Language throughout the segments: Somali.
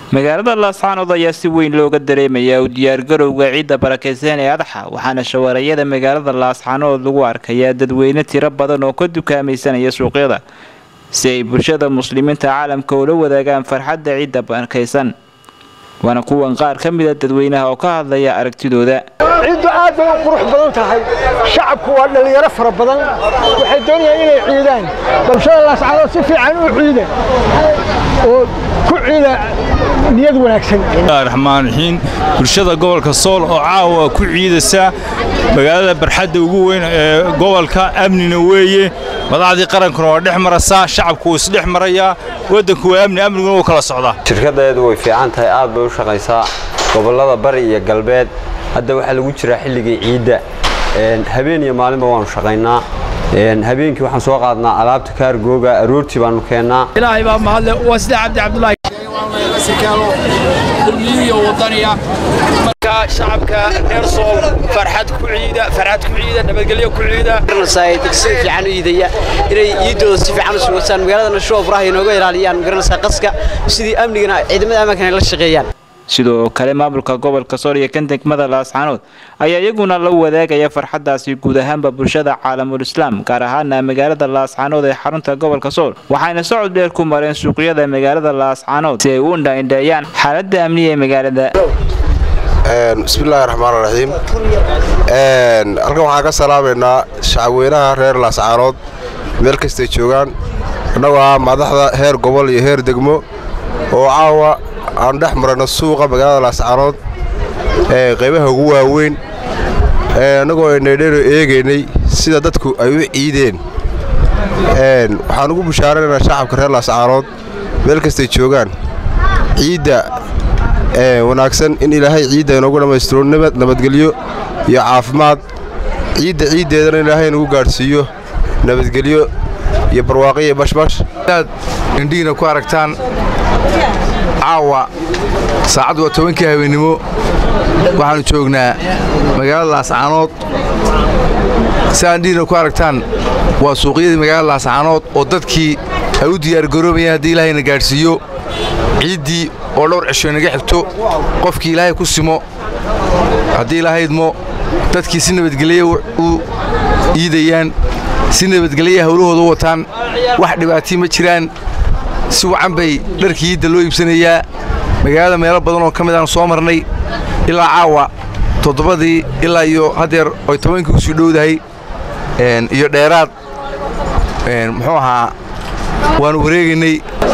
magaalada laascaanood ayaa si weyn looga dareemayaa u diyaargarowga ciidda barakeysan ee adaxa waxaana shawaarayada magaalada laascaanood lagu arkayaa dadweyne tiro badan oo ka dukaamaysanaya suuqyada si ay bulshada muslimiinta caalamka ula wadaagaan farxadda ciidda barakeysan waana kuwan qaar ka mida dadweynaha oo ka hadlaya aragtidooda ciiddu aad bay u qurux badan tahay shacabku waa dhallinyaro fara badan waxay doonayaan inay ciidaan bulshada laascaanood si fiican u ciida oo ku ciida niyad wanaagsan raxmaan raxiim bulshada gobolka sool oo caawa ku ciidaysa magaalada barxadda ugu weyn ee gobolka amnina weeye madaxdii qarankuna waa dhex maraysaa shacabku wuu isdhex marayaa waddanku waa amni amniguna wuu kala socdaa shirkaddeedu way fiican tahay aad bay u shaqaysaa gobollada bari iyo galbeed hadda waxaa lagu jiraa xilligii ciidda habeen iyo maalinba waanu shaqaynaa habeenkii waxaan soo qaadnaa alaabta kaargooga aroortii baanu keennaa ilaahay baa mahadle waa sida cabdi cabdulaahi kulmiyiyo wadaniya marka shacabka reer sool farxad ku ciida farxad ku ciida nabadgelyo ku ciida si fiican u iidaya inay iidooda si fiican u sugasaan magaaladana shoo furaha inooga ilaaliyaan magaranaysaa qaska sidii amnigana ciidamada ammaanka ay la shaqeeyaan sidoo kale maamulka gobolka sool iyo kan degmada laascaanood ayaa iyaguna la wadaagaya farxaddaasi guud ahaanba bulshada caalamul islaam gaar ahaana magaalada laascaanood ee xarunta gobolka sool waxayna socod dheer ku mareen suuqyada magaalada laascaanood si ay u indhaindheeyaan xaaladda amniga ee magaalada bismillaahi raxmaan raxiim halkan waxaan ka salaamaynaa shacabweynaha reer laascaanood meel kastay joogaan annagoo ah madaxda heer gobol iyo heer degmo oo caawa aan dhex marayno suuqa magaalada laascaanood ee qaybaha ugu waaweyn annagoo aynadheno eegaynay sida dadku ay u ciideen waxaan ugu bushaaranaynaa shacabka reer laascaanood meel kastay joogaan ciidda wanaagsan in ilaahay ciidda inoogu dhammaystiro nabadgelyo iyo caafimaad ciidda ciiddeedana ilaahay inagu gaadhsiiyo nabadgelyo iyo barwaaqo iyo bashbash inaad indhihiina ku aragtaan caawa saacaddu waa tobankii habeennimo waxaannu joognaa magaalada laascaanood si aad indhihiina ku aragtaan waa suuqyadii magaalada laascaanood oo dadkii ay u diyaargaroobayaan haddii ilaahayna gaadhsiiyo ciiddii oo dhowr cisho inaga xigto qofkii ilaahay ku simo haddii ilahaydmo dadkii si nabadgelya u iidayaan si nabadgelya hawlahooda u wataan wax dhibaatii ma jiraan si wacan bay dharkii iidda loo iibsanayaa magaalada meelo badan oo ka mid aan soo marnay ilaa caawa toddobadii ilaa iyo haddeer oy tobankii u sii dhowdahay iyo dheeraad muxuu ahaa waannu wareegaynay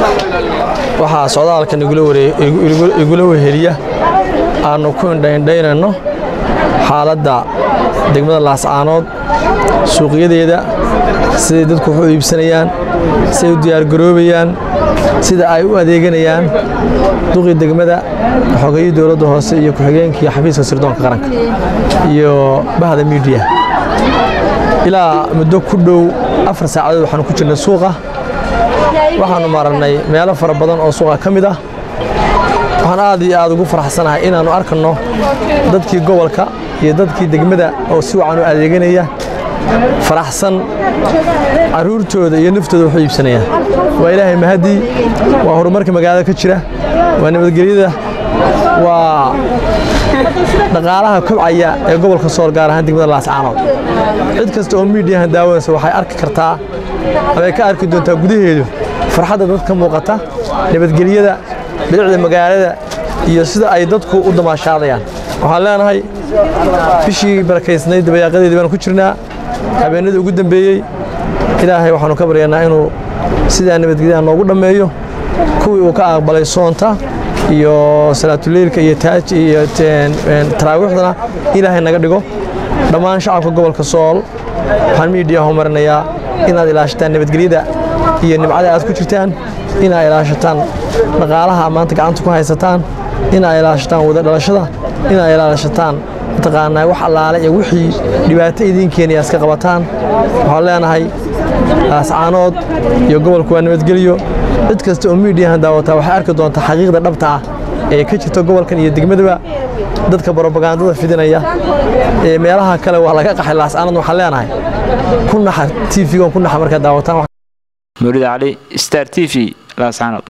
waxaa socdaalkan igula weheliya aannu ku indhaindhaynayno xaaladda degmada laascaanood suuqyadeeda siday dadku wax u iibsanayaan siday u diyaargaroobayaan sida ay u adeeganayaan duqii degmada xogayii dowladda hoose iyo ku-xigeenkii xafiiska sirdoonka qaranka iyo bahda miidiya ilaa muddo ku dhow afar saacadood waxaanu ku jirnay suuqa waxaannu marannay meelo fara badan oo suuqa ka mid ah waxaan aad iyo aad ugu faraxsanahay inaannu arkanno dadkii gobolka iyo dadkii degmada oo si wacan u adeeganaya faraxsan carruurtooda iyo naftooda waxu iibsanayaan waa ilaahay mahadii waa horumarka magaalada ka jira waa nabadgelyada waa dhaqaalaha kobcaya ee gobolka sool gaar ahaan degmada laascaanood cid kasta oo miidiyahan daawanaysa waxay arki kartaa amay ka arki doontaa gudaheedu farxadda dadka muuqata nabadgelyada bilicda magaalada iyo sida ay dadku u damaashaadayaan waxaan leenahay bishii barakaysnayd dabayaaqadeedii baanu ku jirnaa habeenadii ugu dambeeyey ilaahay waxaannu ka baryaynaa inuu sidaa nabadgelyaha noogu dhammeeyo kuwii uu ka aqbalay soonta iyo salaatuleylka iyo taaj iyo taraawiixdana ilaahay naga dhigo dhammaan shacabka gobolka sool waxaan miidiyahu marinayaa inaad ilaashataan nabadgelyada iyo nimcada aad ku jirtaan inaad ilaashataan dhaqaalaha maanta gacanta ku haysataan inaad ilaashataan wada dhalashada inaad ilaashataan mataqaanaa wax allaale iyo wixii dhibaato idiin keenaya iska qabataan waxaan leenahay laascaanood iyo gobolku waa nabadgelyo cid kasta oo miidiyahan daawataa waxay arki doontaa xaqiiqda dhabta ah ee ka jirta gobolkan iyo degmadaba dadka brobagandada fidinaya ee meelaha kale waa laga qaxay laascaanood waxaan leenahay ku naxa tv-gan ku naxa markaad daawataan mawlid cali star t v laascaanood